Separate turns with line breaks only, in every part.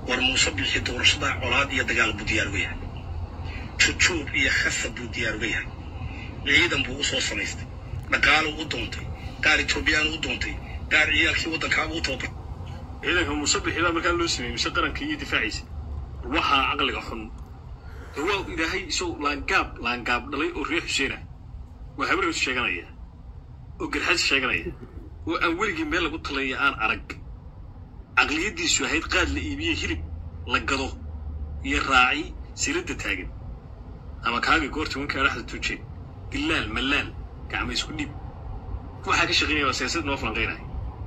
war muuse bixi doorashada colaad iyo dagaal buu diyaar uga yahay jujuub iyo khasab buu diyaar uga yahay ciidan buu u soo samaystay dhaqaalo u doontay qaar etoobiyaan u doontay qaar ciyaalkii waddankaaba u tababar
ciidanka musabixi baa markaa loo sameeyey mise qaranka iyo difaaciisa waxaa caqliga xun ee waa ilaahay isagoo laangaab laangaab dhalay oo reer xuseena waa habarhoos sheeganaya oo garxads sheeganaya oo aan weligii meel lagu talaya aan arag caqliyaddiisu ahayd qaad la iibiye hilib la gado iyo raaci siradda taagan ama kaaga goorta wankaa dhexda tuujeen dillaal mallaal gacma isku dhiib waxaa ka shaqaynaya waa siyaasad noo falanqaynaya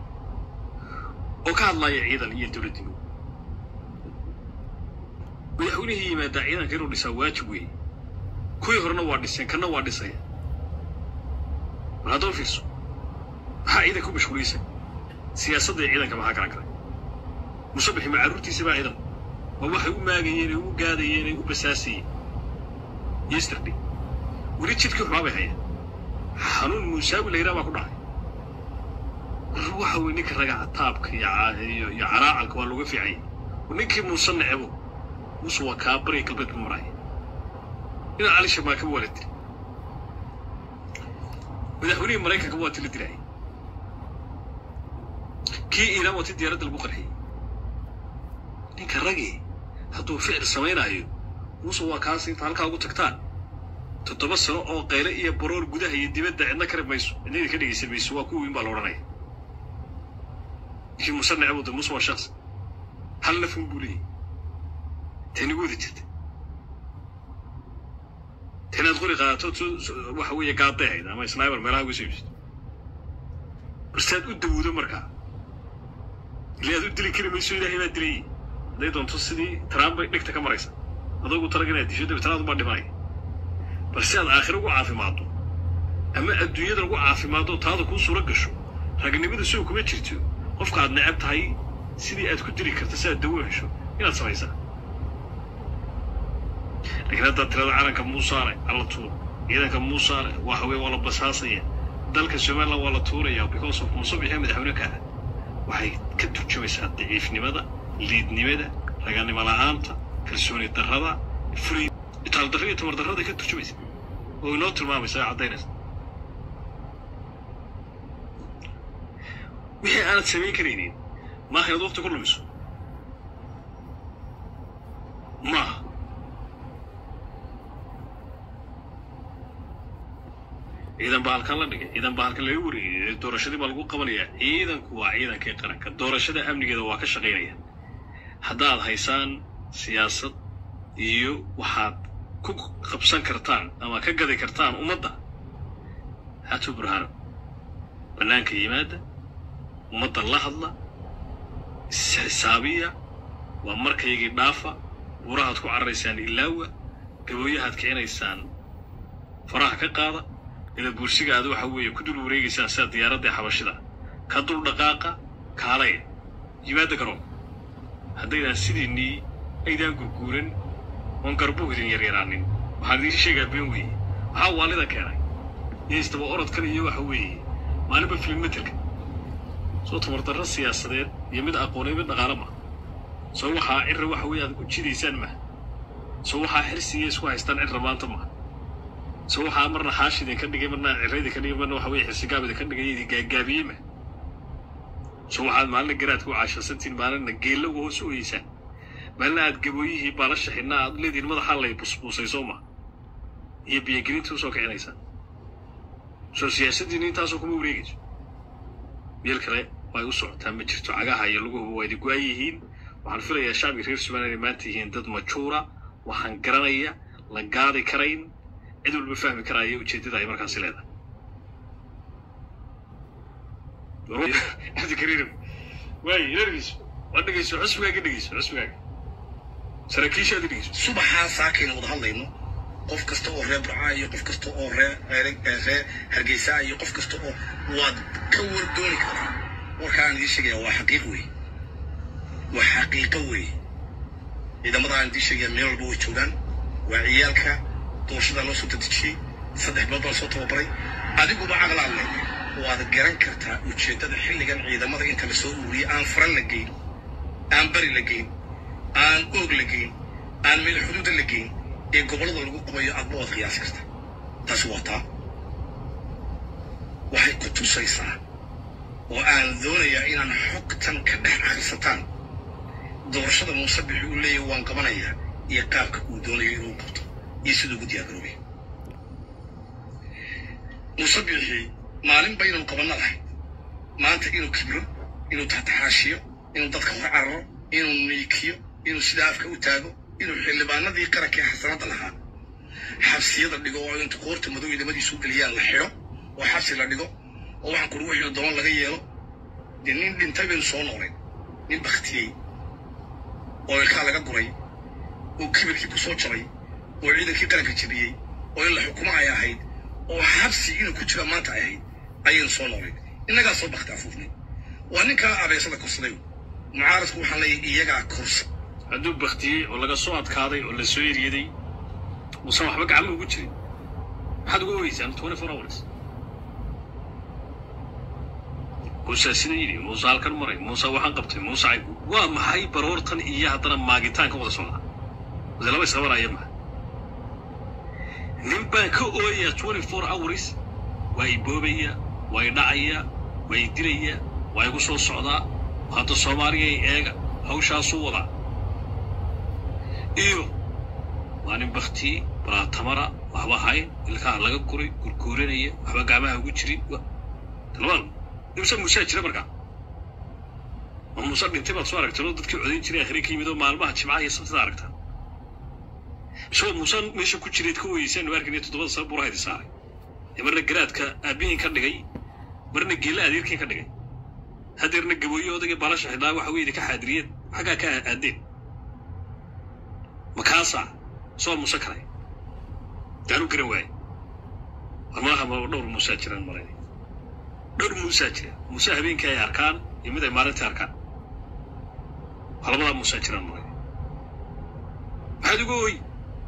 oo ka hadlaya ciidan iyo dowladnimo madaxweynihii yimaadaa ciidanka inuu dhisaa waajib weeye kuwii horena waa dhiseen kanna waa dhisaya mar haddaba fiirso maxaa ciidanka ku mashquuliysay siyaasadda iyo ciidanka maxaa kala galay musabixi ma carruurtiisa baa ciidan ma waxay u maagayeen ee u gaadayeen ee u basaasayeen yesterday weli jidkii xumaa bay hayeen xanuun muusaawi layraa baa ku dhacay waxa weye ninka ragaca taabka iyo ca- iyo iyo caraacalka waa looga fiicanya ninkii muuse necebo muuse waa kaa bariga galbeed ku maraya ina cali shamaakaba waa la dilay madaxweynihii maraykanka waa tila dilay kii iiraan waa ti diyaaradda lagu qarxiyey ninka ragii hadduu ficil samaynaayo muuse waa kaas inta halkaa ugu tagtaan toddoba sano oo qayle iyo baroor gudaha iyo dibadda cidna kari mayso cidna idinka dhegaysan mayso waa kuwa weyn baa la odhanaya ninkii muuse necebo de muuse waa shaqsi hal nafun buu leeyahy tani wada jirta tanaad qori qaadatood soo- soo- waxa weeye gaaday ahayd ama sniper meelaha uga soo iibsato balse aad u dawoodo markaa ile aad u dili kari mayso ilaahay baa dilayay hadday doonto sidii trump bay dhigta ka maraysa adoogu talag inaad disho dabetanaad ubaa dhimanaya balse aad aakhiro ugu caafimaaddo ama adduunyada ugu caafimaaddo taada kuu suuro gasho ragnimada soo kuma jirto qofka aad neceb tahay sidii aad ku dili karta si aad dawo hesho inaad samaysaa laakiin haddaad tirada calanka muusaale alla tuuro ciidanka muusaale waxa weye waa la basaasaya dalka somaliland waa la tuuraya because of musabixi madaxweyne ka ah waxay ka turjumaysaa daciifnimada liidnimada raganimo la'aanta kalsooni darrada fulay itaal darra iyo tamar darrada ka turjumaysa oo inoo tilmaamaysa ee caddaynaysa wixii aanad samayn karaynin maaha inaad waqti ku lumiso maaha ciidan baa halkan la dhigay ciidan baa halkan laga wareegay doorashadii baa lagu qabanayaa ciidanku waa ciidankii qaranka doorashada amnigeeda waa ka shaqaynaya haddaad haysaan siyaasad iyo waxaad ku qabsan kartaan ama ka gadi kartaan ummadda hatu burhaano bannaanka yimaada ummadda la hadla isxisaabiya waa markaygii dhaafa buurahaad ku cararaysaan ilaawa gabooyahaad kicinaysaan faraha ka qaada ila buursiga aad waxa weeye ku dul wareegaysaan sida diyaaradda xabashida ka dul dhaqaaqa kaalaya yimaada garoon haddaydaan sidiinnii aydaan gurguuran oon garbuhu idin yaryaraanin waxaan idiin sheegaa been weeye waxaa waalida keenay iyo istaba orodkan iyo waxa weeye maalinba filmetelka soo tamardarro siyaasadeed iyo mid aqooneed mid dhaqaale ma soo waxaa cirra waxa weeye aad u jidaysaan ma soo waxaa xirsiya isku haystaan cirra maanta ma soo waxaa marna xaashi idinka dhigay marna cirra idinka dhigay marna waxa weeye xirsigaab idinka dhigay idin gaagaabiyey ma soo waxaad maalina garaadka u caashirsantiin maalina geella uga hoos u oyeysaan maalina aad gabooyihii baalasha xidhnaa aad leediin madaxaa lay busbuusay soo ma iyo biyogelinta usoo kicinaysaan soo siyaasaddiina intaasoo kuma wareegayso meel kale way u socotaa ma jirto cagaha iyo laguhuba waa idin go-an yihiin waxaan filayaa shacbiga reer somaliya inay maanta yihiin dad majuura waxaan garanaya la gaadi karayn cid walba fahmi karaya ujeeddada ay markaasi leedahay cabdikariim waay ilargiiso waa dhegeyso xusbigaaga dhegeyso xusbigaaga saraakiishaada dhegeyso
subaxaa saakayna wada hadlayno qof kasta oo reer burcaa iyo qof kasta oo reer reer reer hargeysa iyo qof kasta oo waad ka wardooni kartaa warkaan idiin sheegaya waa xaqiiq weeye waa xaqiiqo weeye ciidamadan idiin sheegaya meel walba way joogaan waa ciyaalka doorashadaa loo soo dadejiyey saddex bilood baa lasoo tababaray adiguba caqlaan leh waad garan kartaa ujeeddada xilligan ciidamada inta lasoo uuriyey aan faran la geyn aan bari la geyn aan oog la geyn aan meel xuduuda la geyn ee gobollada lagu qabayo adba waad qiyaasi karta taasi waa taa waxay ku tusaysaa oo aan doonayaa inaan xogtan ka dhex akhrisataan doorashada muuse bixi uu leeyahay waan qabanayaa iyo qaabka uu doonayo inuu qabto iyo siduu ugu diyaargaroobay muuse bixi maalin baynan qabanadahay maanta inuu kibro inuu taxtaxaashiyo inuu dadka hor cararo inuu niikiyo inuu sidaa afka u taago inuu xildhibaanadii qarankii xasanada lahaa xabsiyada dhigo oo inta qoorta madow idamadiisu u geliyaan la xidho oo xabsi la dhigo oo waxaan kuri wixii doon laga yeelo dee nin dhintay baynu soo noolayn nin baktiyey oo ilkaa laga guray oo kibirkii ku soo jabay oo ciidankii qaranka jabiyey oo in la xukumo ay ahayd oo xabsi inuu ku jira maanta ay ahayd ayaynu soo noolayn innagaa soo bakti afuufnay waa ninkaa abeesada korsaday mucaaradku waxaan leeyahay iyagaa korsa
hadduu baktiyey oo laga soo adkaaday oo la soo eryaday muusan waxba gacmo ugu jirin maxaad uga ogeysaan twenty four hours muuse sida yidhi muuse halkan maray muuse waxaan qabtay muuse cayb waa maxay baroortan iyo haddana maagitaanka wada socdaa mase laba isqabanaya maha nin baan ka ooyayaa twenty four hours waa i boobaya waa i dhacaya waa i dilaya waa igu soo socdaa hadda soomaaliya eega hawshaasuu wadaa iyo waa nin baktii balaatamara waxba hayn ilkaha laga guray gurguuranaya waxba gacmaha ugu jirin talmaan imse muusaa jira markaa ma muuse dhintay baad soo aragteen oo dadkii codayn jiray akhri ka yimid oo maalmaha jimcaha iyo sabtida aragtaa isagoo muusaan meesha ku jireed ka weyeysaan nu arkin iyo toddobada saba buraha idi saaray ee marna garaadka aabihiin ka dhigay marna geella adeerkiin ka dhigay hadeerna gabooyo odagii balasha xidhnaa waxa weeye ka xaadiriyeen xaggaa ka aadeen makaasaa soo muuse kalay daanu garan waaye war malaha ma dhowr muusaa jiraan malay dhowr muusaa jira muuse habeenkii ay arkaan iyo mid ay maalintii arkaan waa labadaa muusaa jiraan malay maxaad uga ooy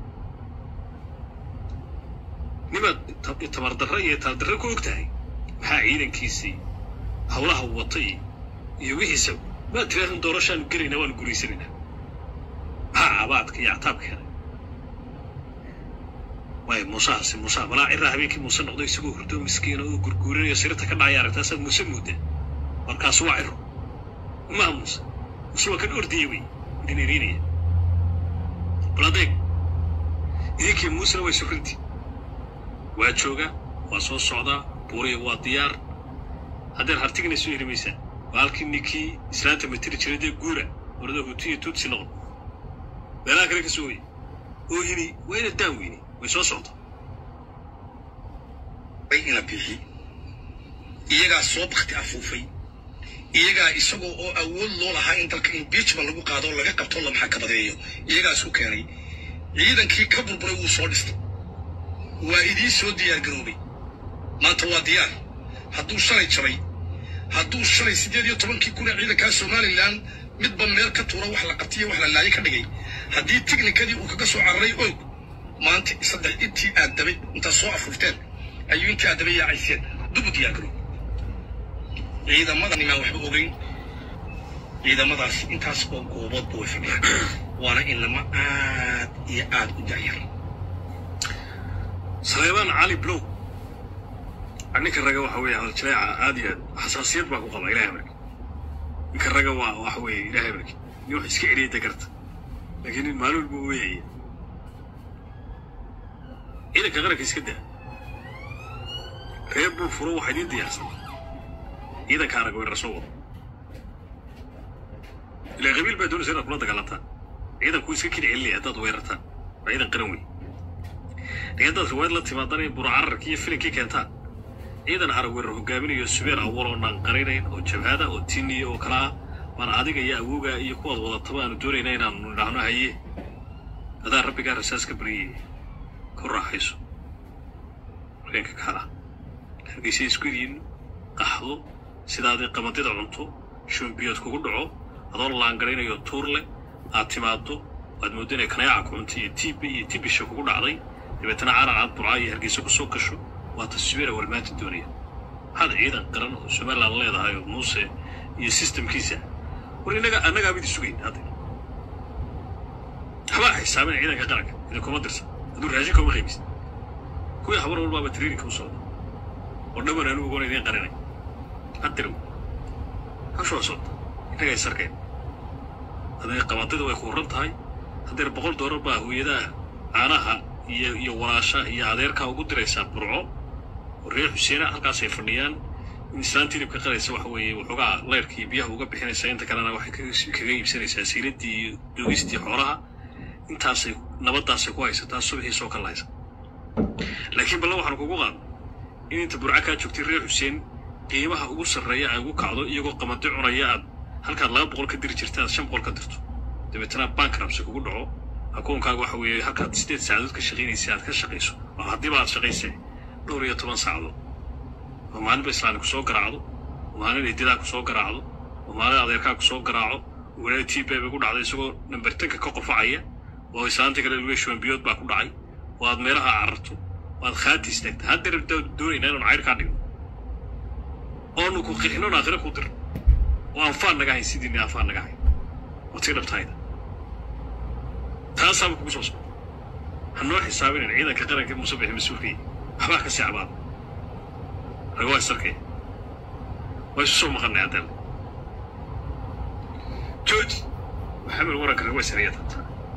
nimaad tamardarra iyo taadarra ku og tahay maxaa ciidankiisii hawlaha watay iyo wixiisa maad tiraahdan doorashaanu gelaynaa waanu guulaysanaynaa maxaa abaadka iyo actaabka helay waayo muusahaasi muusaha malaa ciraa habeenkii muuse noqdo isagoo hurdo miskiina oo gurguurinayo sirita ka dhacaya aragtaasaad muuse moodaa markaasu waa ciro maha muuse muuse waa kan ordaya wey idin iriinaya bal adeeg idinkii muusena way sufrinti waa joogaa waa soo socdaa buuriya waa diyaar haddeer hartigana soo heli maysaan waa halkii ninkii islaanta matiri jiray dee guura orada hutu iyo tuutsi noqon meelaha kale ka soo hoya oo hini waa ina daan weyne way soo socda
bay ina bixi iyagaa soo bakti afuufay iyagaa isagoo oo awood loo lahaa in dalka impeachment lagu qaado oo laga qabto la maxkamadeeyo iyagaa isku keenay ciidankii ka burburay wuu soo dhistay waa idiin soo diyaargaroobay maanta waa diyaar hadduu shalay jabay hadduu shalay siddeed iyo tobankii kuna ciidankaa somalilan midba meel ka tuura wax la qabtiyo wax la laayo ka dhigay haddii tiknikadii uu kaga soo cararay oog maanta saddex intii aad dabay intaad soo afuufteen ayuu intii aad dabay yaacayseen dubu diyaargaroob ciidamada nimaan waxba ogeyn ciidamadaas intaas oo gooboodba way fadhiyaan waana inama aad iyo aad u dacyar
saleebaan cali blow ninka raga waxa weeye hadaljileeca aad iyo aad xasaasiyad baa ku qaba ilahay amarki ninka raga waa waxa weeye ilahay amarki nin wax iska eriyay dagarta laakiin nin maalin walba ooyaya ciidanka qaranka iska daa reer buu furo waxaa idiin diyaarsan ciidanka arag weerar soo wado ilaa qabiil baa doonaysa inaad kula dagaalantaan ciidanku iska kini celinaya haddaad weerartaan waa ciidan qaran wey laakiin haddaad riwaayad la timaadana in buracararki iyo filinkii keentaan ciidan arag weerar hogaaminayo subeer awal oo naan qarinayn oo jabhada oo tiniya oo kala ah waan adiga iyo awoogaa iyo kuwaad wadataba aanu doonayna inaanu nidhaahno haye adaa rabbigaa rasaas ka baryayay ku raaxayso reenka kaala hargeysa isku idiin qaxdo sidaadii qamadida cunto shumbiyood kugu dhaco adoo laangaraynayo tuur leh aad timaaddo waad mooddo inay kanayaaca ku cunto iyo tiibba iyo tibisha kugu dhacday dabeetana carar aad burcaa iyo hargeysa ku soo gasho waa taswiira walmaanta doonaya maxaad ciidan qaran oo somaliland leedahay oo muuse iyo sistamkiisa war innaga annagaa mid sugayn hadda habaa xisaabina ciidanka qaranka idinkuma dirsan hadduu raashinka uma qiimisid kuwii habar walbaaba traininka u socda oo dhaban aanu ogoon idiin qarinay haddirow hashoo socda innaga isarkeen hadday qabatida way kuuran tahay haddeer boqol doolar baa hooyadaha caanaha iyo iyo walaasha iyo adeerkaa ugu diraysaa burco oo reer xuseena halkaasay fadhiyaan in islaanta hilibka qalaysa waxa weeye waxoogaa layrka iyo biyaha uga bixinaysaa inta kalena waxay kaga kaga iibsanaysaa siiladii iyo doogistii xoolaha intaasay nabaddaasay ku haysataa subaxii soo kala haysa laakiin balle waxaan kugu qaada in inta burca kaa joogtay reer xuseen qiimaha ugu sarreeya ay ugu kacdo iyagoo qamadi cunaya aad halkaad laba boqol ka diri jirta aad shan boqol ka dirto dabeetana bankrabsi kugu dhaco akoonkaaga waxa weeye halkaad sideed saacadood ka shaqaynaysa aad ka shaqayso oo haddiiba aad shaqaysay dhowr iyo toban saacadood oo maalinba islaani ku soo garaacdo oo maalin eedadaa ku soo garaacdo oo maalin adeerkaa ku soo garaaco oo walaal t bay ku dhacday isagoo nambartanka ka qofacaya oo islaanta kale luwe shuwanbiyood baa ku dhacay oo aad meelaha cararto oo aad khaati istaagta haddeer doonaynaa inaanu cayr kaa dhigno oonu ku qixinoon aakhira ku dir oo aan faan naga hayn sidiini aan faan naga hayn oo tii dhabtahayda taasaaba kugu soo socda ha noo xisaabinin ciidanka qaranka muuse bixi mas-uulkaya waxbaa ka sii cabaada rag waa isarkaya waa isu soo maqannay haddana jooji maxamed waranka rag waa isariya tanta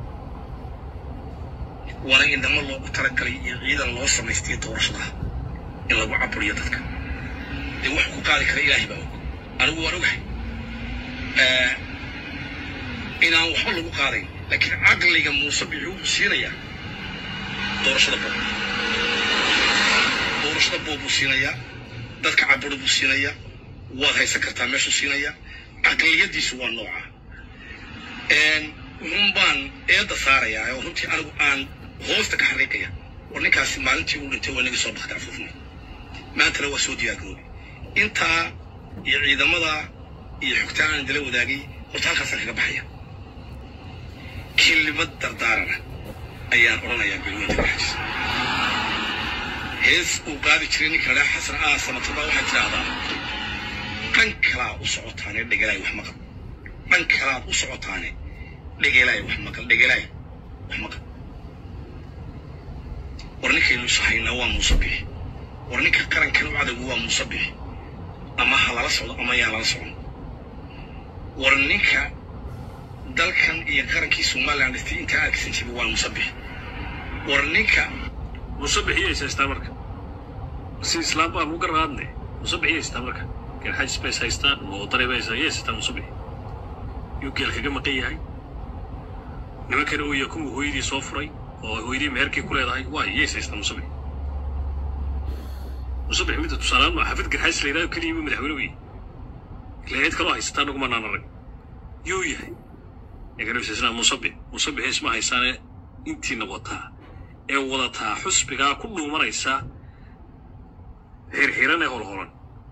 waana indhamo loogu talagalay iyo ciidan loo samaystay doorashadaha in lagu caburiyo dadka dee wax ku qaadi kara ilaahay baa og anigu waan ogahay inaan waxba lagu qaadayn laakiin caqliga muuse bixi wuxuu siinayaa doorashada boob doorashada boob buu siinayaa dadka caburi buu siinayaa waad haysan kartaa meeshuu siinayaa caqliyadiisu waa nooca run baan eedda saarayaa oo runtii anigu aan hoosta ka xariiqaya war ninkaasi maalintii uu dhintay waa naga soo baxda afuufnay maantana waa soo diyaargaroobay intaa iyo ciidamada iyo xogtaan aan dala wadaagay horta halkaasaan kaga baxaya kelimad dardaarana ayaan odhanayaa galweynta waxaas hees uu qaadi jiray ninka ladhaa xasan aa samatada waxay tidhaahdaa dhan kalaa u socotaane dhegelaay wax maqal dhan kalaad u socotaane dhegelaay wax maqal dhegelaay wax maqal war ninkaynu isu haynaa waa muuse bixi war ninka qarankan u cadowgu waa muuse bixi ama ha lala socdo ama yaan lala socon war ninka dalkan iyo qarankii somaliland dhistay intaa arkisan jiba waa muuse bixi war ninka
muuse bixiyay haystaa marka si islaam baan u garqaadne muuse bixiyay haystaa marka geelxajis bays haystaan moodare bays ayay haystaan muuse bixi yuu geel kaga maqan yahay nimankana uu yahay kuwa hooyadii soo furay oo hooyadii meherkii ku leedahay waa iyays haystaa muuse bixi muuse bixi midda tusaalaan maa xafid garxajis la yidhahdo keligii buu madaxweyne u yahay ilaa cid kaloo haysataa naguma naan arag yuu yahay eeganusisnaa muusabix muusabix isma haysaane intiina wataa ee wadataa xusbigaa ku dhuumanaysa xirxiran ee holholan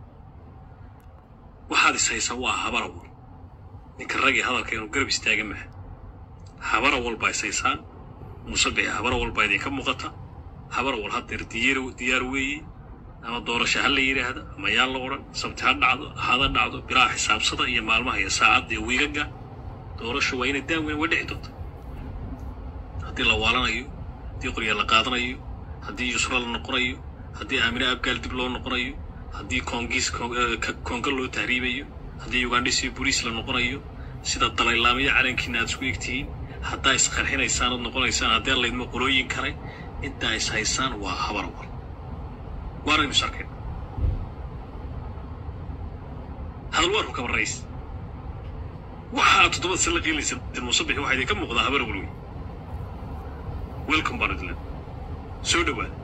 waxaad is haysaa waa habarawal ninka ragii hadalkeenu garab istaaga maha habarawal baa is haysaan muusabix habarawal baa idinka muuqata habarawal haddeer diyaar diyaar weeye ama doorasho ha la yidhaahda ama yaan la odhan sabti ha dhacdo hada dhacdo bilaa xisaabsada iyo maalmaha iyo saacadda iyo wiigaga doorasho waa inay daaweyn way dhici doonta haddii la waalanayo haddii qorya la qaadanayo haddii yusra la noqonayo haddii aamine abgaal dib loo noqonayo haddii koongiis koonga loo tahriibayo haddii ugandhis iyo boliis la noqonayo sida dalaylaamyo calankiina aad isku egtihiin haddaa isqarxinaysaan ood noqonaysaan haddii laydmo qolooyin kale intaa is haysaan waa habarwar waanaynu is arkeen hadal waa rukaba rays waxaa toddobada sano la qiilaysa muusabixi waxaa idinka muuqdaa habar walwey welcome baan idin soo dhawaada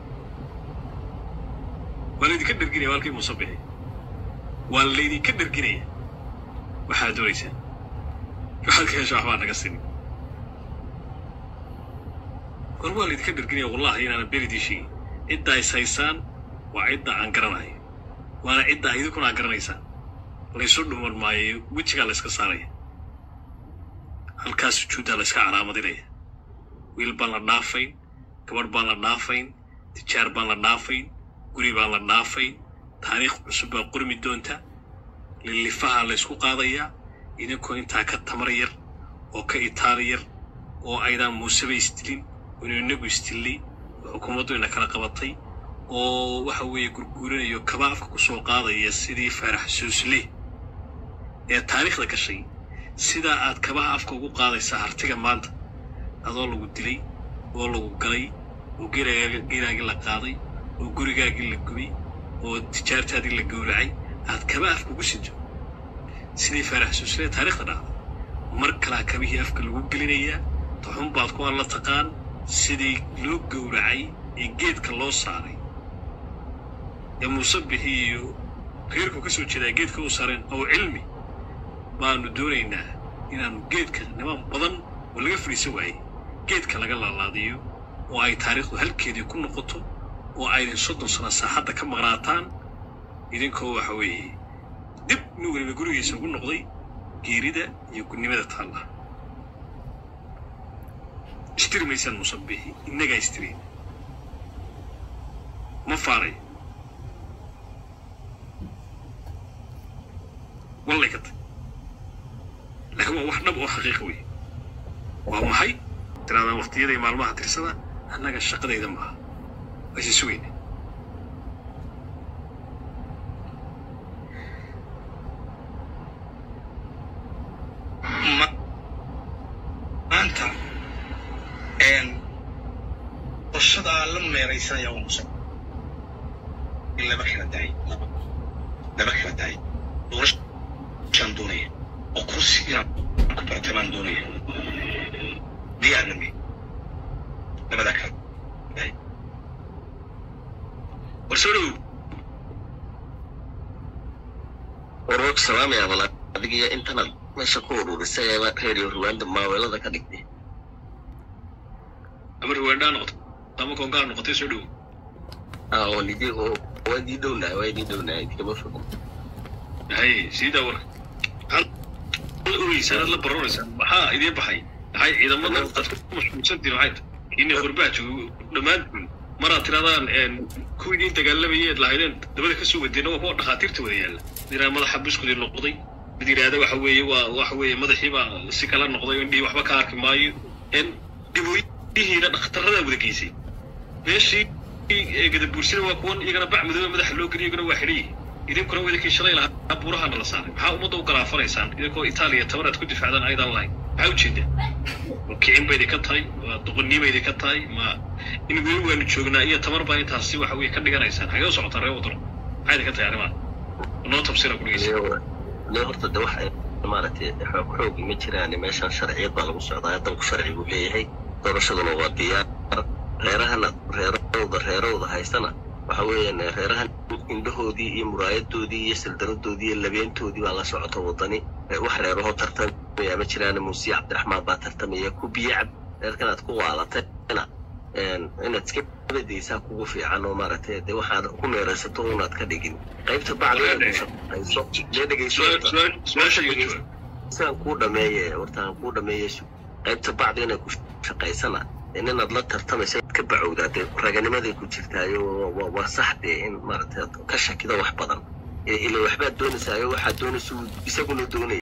waa laydinka dherginaya walkii muusabixi waa laydinka dherginaya waxaad doonaysaan waxaad ka hesha waxbaa naga sinin war waa laydinka dherginaya wallahi inaanan beridii sheegin ciddaa is haysaan waa cidda aan garanayo waana cidda idinkuna aan garanaysaan laysu dhuman maayo wejigaa la yska saaraya halkaas sujuuddaa la yska calaamadinaya wiil baan la dhaafayn gabadh baan la dhaafayn tijaar baan la dhaafayn guri baan la dhaafayn taariikh cusub baa qormi doonta lilifaha la ysku qaadayaa idinkoo intaa ka tamar yar oo ka itaali yar oo aydaan muuseba isdilin inu inagu isdillay oo xukuumaddu ina kala qabatay oo waxa weeye gurguurinayo kaba afka ku soo qaadaya sidii faarax suusle ee taariikhda gashay sidaa aad kabaha afka ugu qaadaysaa hartiga maanta adoo lagu dilay oo lagu galay oo geelaagii la qaaday oo gurigaagii la gubay oo tijaartaadii la gowracay aad kaba afka ugu sido sidii faarax suusle taariikhda dhacday mar kalaa kabihii afka lagu gelinayaa taxun baad ku alla taqaan sidii loo gowracay ee geedka loo saaray ee muusabixi iyo reerku ka soo jeedaa geedka u saareen oo cilmi baanu doonaynaa inaannu geedka niman badan oo laga fadhiisan waayey geedka laga laalaadiyo oo ay taariikhdu halkeedii ku noqoto oo aydan soddon sano saaxadda ka maqnaataan idinkoo waxa weeye dib nin weliba gurigiisa ugu noqday geerida iyo gudnimada taalla istiri maysaan musabixi innagaa istiri ma faaray wallay ka tag laakiin waa wax dhab oo xaqiiqa wey waa maxay tiraadaan waqtiyaday maalmaha tirsada annaga shaqadayda maaha waa isi sugayna
maanta qorshadaa la meeraysanaya waa musa in laba kala daay laba laba kala daay doorashaan doonaya oo kursi inaan ku bartamaan doonaya diyaarna me labadaa kala daay
war soo dhowow
warwag salaamaya bal adigiyo intanaad meesha ku ururisay ee reeriyo ruwaanda maaweelada ka dhigtay
ama riwaandhaa noqotay ama koongaa noqotay soo dhowow
ah oo nidi oo waa idii dhownahay waa idii dhownahay idikama fogo
haye siidaa warka hal ogeysaan aad la baranaysaan maxaa idiin baxay maxay ciidamada aad ku mashquulsantiin maxay tahay inay qurbaa joogo dhammaantood maraad tirahdaan kuwii idiin dagaalamayay eed lahaydeen dabada ka soo wadeen waa kuwa dhakhaatiirta wada yaalla mid yidhaha madaxa buskudii noqday mid yidhaahda waxa weeye waa waxa weeye madaxiibaa si kala noqday oo indhihii waxba ka arki maayo en dhibooyihiina dhakhtarradaa wada geysay meeshii gadabuursina waa kuwan iyagana bac madooba madaxa loo geliyo iyagana waa xidhiyi idinkuna wadankii shalay lahaa buurahana la saaray maxaa ummadda u galaafanaysaan idinkoo itaaliya tabar aad ku difaacdaan ayadaan lahayn maxaa ujeedaa kicin bay idinka tahay waa doqonnii bay idinka tahay ma in weli waanu joognaa iyo tabar baa intaasi waxa weye ka dhiganaysaan xagee u socotaa ree wadano maxaa idinka tahay arrimaha noo tabsira gudhigeysa
ne horta de waxa maaragtay xoog xoogi ma jiraan meeshan sharciyad baa lagu socdaa dalku sharci buu leeyahay doorashaduna waa diyaar reerahana reerahooda reerahooda haystana waxa weeyaan reerahan indhahoodii iyo muraayadoodii iyo sildaradoodii iyo labeentoodii baa la socota wadani wax reerahoo tartamaya ma jiraan muusiya cabdiraxmaan baa tartamaya ku biyo cab reerkan aad ku waalatayna inaad iska badaysaa kugu fiican oo maaragtay de waxaad ku meeraysato unaad ka dhigin qaybta bacdiga shaqayso dee dhegeyso saan kuu dhameeye hortaan kuu dhameeye qaybta bacdi inay ku shaqaysana inaad la tartamaysa ka bacowdaa dee raganimaday ku jirtaayo waa sax dee in maaragtay ka shakida wax badan ila waxbaad doonaysaa waxaad doonaysa isaguna doonaya